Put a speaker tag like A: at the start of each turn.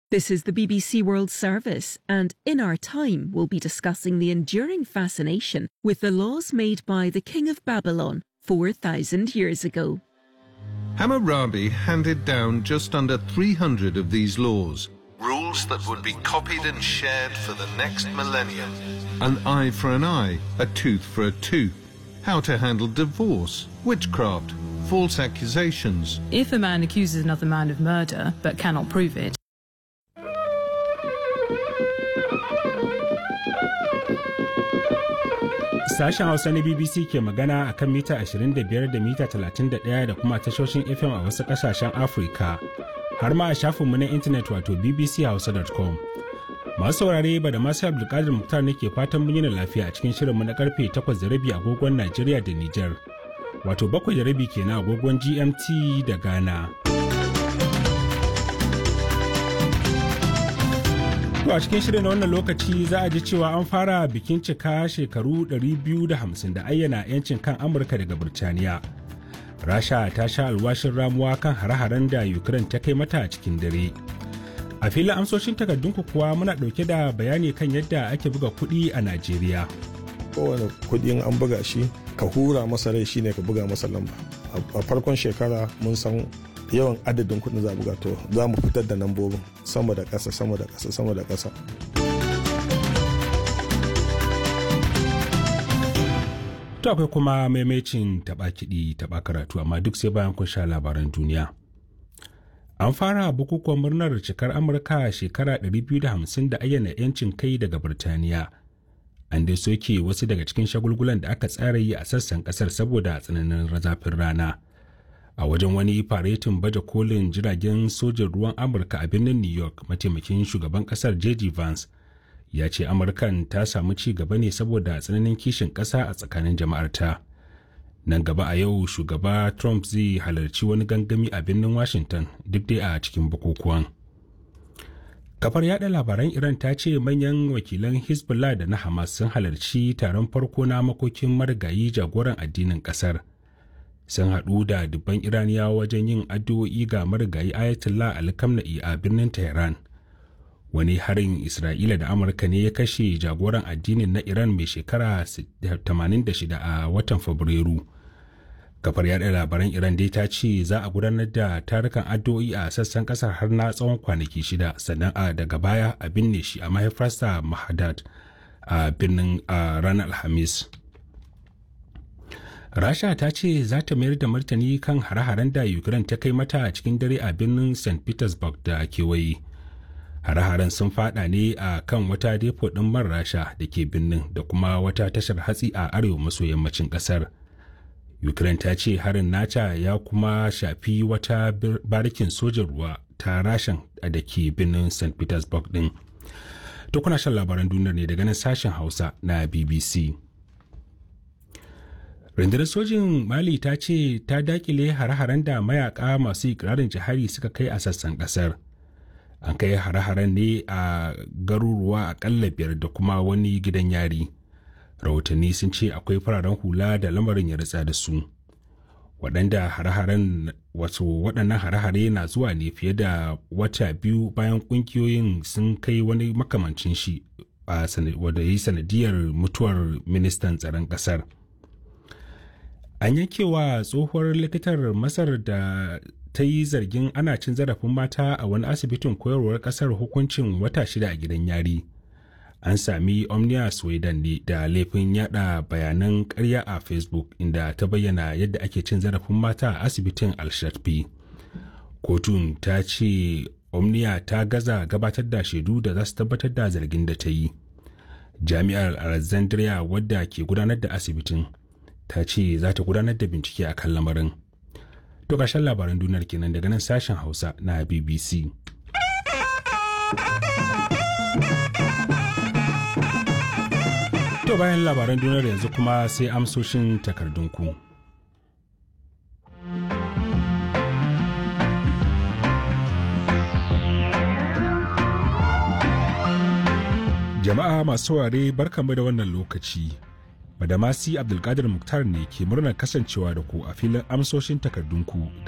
A: This is the BBC World Service, and in our time, we'll be discussing the enduring fascination with the laws made by the King of Babylon 4,000 years ago.
B: Hammurabi handed down just under 300 of these laws, rules that would be copied and shared for the next millennium. An eye for an eye, a tooth for a tooth, how to handle divorce, witchcraft, false accusations.
C: If a man accuses another man of murder but cannot prove it,
D: Sashen Hausa na BBC ke magana a kan mita 25 da mita 31 da kuma tashoshin FM a wasu ƙasashen Afirka, har ma a shafinmu na intanet wato bbchausa.com. Masu saurare ba da masu Abdulkadir Muktar ne ke fatan mun yana lafiya a cikin shirinmu na karfe 8 da rabi agogon Najeriya da Nijar, wato 7 da rabi kenan agogon GMT da Ghana. To a cikin shirin na wannan lokaci za a ji cewa an fara bikin cika shekaru 250 da ayyana 'yancin kan Amurka daga Birtaniya. Rasha ta sha alwashin ramuwa kan hare-haren da Ukraine ta kai mata a cikin dare. A filin amsoshin takardunku kuwa muna ɗauke da bayani kan yadda ake buga kuɗi a Najeriya.
E: Kowane kuɗin an buga shi ka hura masa rai shine ka buga masa lamba. A farkon shekara mun san yawan adadin kuɗin za a buga to za mu fitar da lambobin sama da ƙasa sama da ƙasa sama da ƙasa.
D: To akwai kuma maimacin taɓa kiɗi taɓa karatu amma duk sai bayan kun sha labaran duniya. An fara bukukuwan murnar cikar Amurka shekara 250 da ayyana 'yancin kai daga Birtaniya. An dai soke wasu daga cikin shagulgulan da aka tsara yi a sassan ƙasar saboda tsananin zafin rana. a wajen wani faretin baje kolin jiragen sojin ruwan amurka a birnin new york mataimakin shugaban kasar j.d. vance ya ce amurkan ta samu ci gaba ne saboda tsananin kishin ƙasa a tsakanin jama'arta nan gaba a yau shugaba trump zai halarci wani gangami a birnin washington duk dai a cikin bukukuwan kafar yada labaran iran ta ce manyan wakilan hezbollah da na hamas sun halarci taron farko na makokin marigayi jagoran addinin kasar sun haɗu da dubban iraniyawa wajen yin addu'o'i ga marigayi ayatollah alkamna'i a birnin tehran wani harin isra'ila da amurka ne ya kashe jagoran addinin na iran mai shekara 86 a watan fabrairu kafar yada labaran iran dai ta ce za a gudanar da tarukan addu'o'i a sassan kasar har na tsawon kwanaki shida sannan a daga baya a binne shi a mahaifarsa mahadad a birnin a ranar alhamis rasha ta ce za ta mayar da martani kan hare-haren da ukraine ta kai mata a cikin dare a birnin st petersburg da kewaye hare-haren sun fada ne a kan wata depo ɗin man rasha da ke birnin da kuma wata tashar hatsi a arewa maso yammacin ƙasar ukraine ta ce harin nata ya kuma shafi wata barikin sojan ruwa ta rashan da ke birnin st petersburg ɗin to kuna shan labaran duniyar ne daga nan sashen hausa na bbc rundunar sojin mali ta ce ta dakile hare-haren da mayaka masu ikirarin jihari suka kai a sassan kasar an kai hare-haren ne a garuruwa akalla biyar da kuma wani gidan yari rahotanni sun ce akwai fararen hula da lamarin ya ritsa da su waɗanda hare-haren wato waɗannan hare-hare na zuwa ne fiye da wata biyu bayan ƙungiyoyin sun kai wani makamancin shi a wadda ya yi sanadiyar mutuwar ministan tsaron ƙasar. an yankewa tsohuwar likitar masar da ta yi zargin ana cin zarafin mata a wani asibitin koyarwar kasar hukuncin wata shida a gidan yari an sami omnia sweden ne da laifin yada bayanan karya a facebook inda ta bayyana yadda ake cin zarafin mata a asibitin al-shatfi kotun ta ce omnia ta gaza gabatar da shaidu da za su tabbatar da zargin da ta yi jami'ar alexandria wadda ke gudanar da asibitin ta ce za ta gudanar da bincike a kan lamarin. To ƙarshen labaran duniyar kenan daga nan sashen Hausa na BBC. To bayan labaran duniyar yanzu kuma sai amsoshin takardunku. Jama'a masu saurare barkanmu da wannan lokaci. Badamasi Abdulkadir Muktar ne ke murnar kasancewa da ku a filin amsoshin takardunku